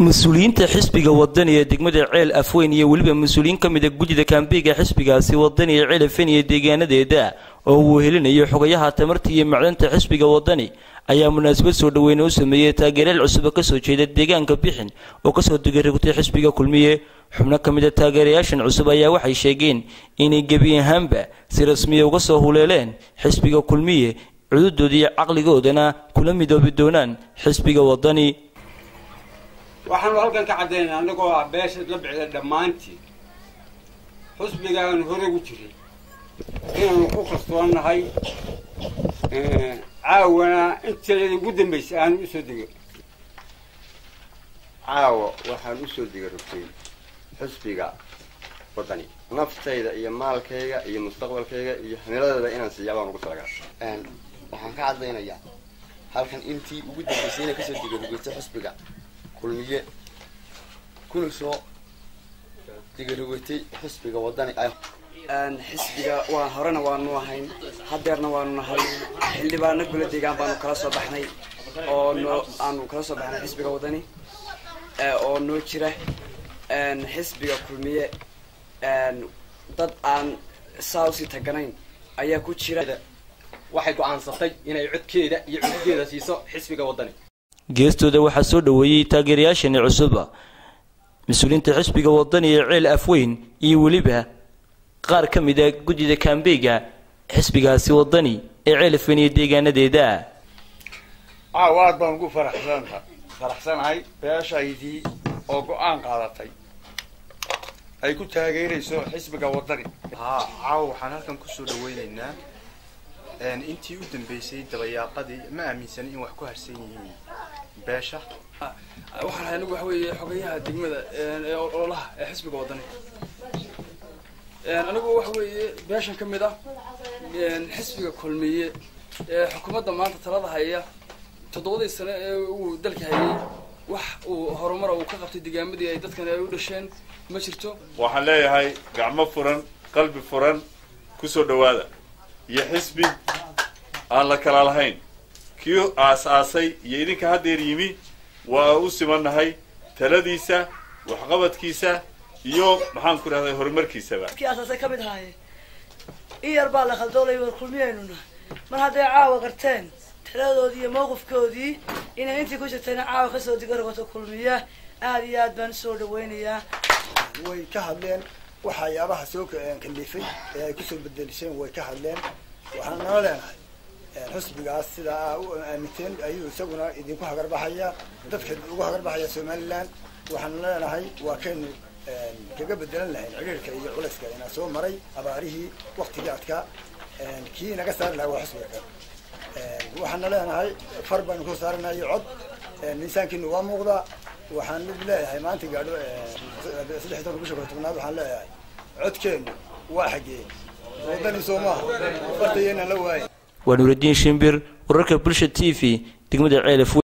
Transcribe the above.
mas-uuliyiinta xisbiga wadani ee degmada ceel afweyn iyo weliba mas-uuliyiin ka mid a guddida kaambiga xisbigaasi wadani ee ceel afweyn iyo deegaanadeeda oo uu helinayo xogayaha tamarta iyo macdanta xisbiga wadani ayaa munaasabad soo dhaweyne u sameeyey taageerayaal cusub oo kasoo jeeda deegaanka bixin oo kasoo digarigtay xisbiga kulmiye xubno ka mid a taageerayaashan cusub ayaa waxay sheegeen inay gebi ahaanba si rasmiya uga soo huleeleen xisbiga kulmiye cududooda iyo caqligoodana kula midoobi doonaan xisbiga wadani waxaanu halkan ka caddaynaa annagoo ah beesha la bixida dhammaantii xusbigaanu hore ugu jiray inaanu ku kalsoonnahay caawana inteeda ugu dambaysay aanu usoo dego caawa waxaan usoo digarogtay xusbiga waddani naftayda iyo maalkayga iyo mustaqbalkayga iyo hamiladeeda inaan siiyaa baan ugu talagaa waxaan ka cadlaynayaa halkan intii ugu dambaysay inay kasoo digarogeytay xusbiga kulmiye kuna soo digarogeytay xusbiga waddani xisbiga waa horena waanu ahayn hadeerna waanu nahay xildhibaano gula deegaan baanu kala soo baxnay oo noo aanu kala soo baxnay xisbiga waddani oo noo jira xisbiga kulmiye dad aan saa usii taganayn ayaa ku jira waxay go-aansatay inay codkeeda iyo cududeeda siiso xisbiga waddani geestooda waxaa soo dhoweeyey taageerayaashani cusuba mas-uuliyiinta xisbiga wadani ee ceel afweyn iyo weliba qaar ka mid a guddida kaambeyga xisbigaasi wadani ee ceel afweyn iyo deegaanadeeda caaw aad baan ugu faraxsana faraxsanahay beeshaydii oo go-aan qaadatay ay ku taageerayso xisbiga waddani haa caawa waxaan halkan kusoo dhaweynaynaa intii u dambeysay dabayaaqadii ma aaminsana in wax ku harsan yihiin beesha waxaan ahay anigu waxa weeye xogayaha degmada ee ololaha ee xisbiga waddani anigu waxa weeye beeshan ka mid ah xisbiga kulmiye ee xukuumadda maanta talada haya toddobadii sane ee uu dalka hayay wax uu horumara uu ka qabtay degaamadii ay dadkan ay u dhasheen ma jirto waxaan leeyahay gacmo furan qalbi furan kusoo dhawaada iyo xisbi aan la kala lahayn kii aas-aasay iyo idinka haddeer yimi waa u simannahay taladiisa waxqabadkiisa iyo maxaan ku dhahday horumarkiisaba kii asaasay ka mid ahaaye in yar baa la khaldoolay war kulmiyaynu nahay mar hadday caawa qarteen taladoodii iyo mawqifkoodii inay intii ku jirtayna caawa kasoo digargoto kulmiya aada iyo aad baan usoo dhaweynayaa way ka hadleen waxyaabaha soo kalifay ee ay kusoo bedelisheen way ka hadleen waxaan nala leenahay xusbigaas sidaa aa u aaminteen ayuu isaguna idinku hagarbaxaya dadka ugu hagarbaxaya somaliland waxaan leenahay waa kaynu kaga bedelan lahayn cidhiirka iyo culayska inaa soo maray abaarihii waktigii adkaa kii naga saari lahaa waa xusbiga kale waxaana leenahay far baanu ku saaranayo cod miisaankiina waa muuqdaa waxaan leeyahay maanta gaadho saddex tobanka bisha koo tobnaad waxaan leeyahay codkeenu waa xagee wadani soo maaha fartayeenaan la waayin waa nuuraddiin shimbir wararka bulsha t v degmada ceelaf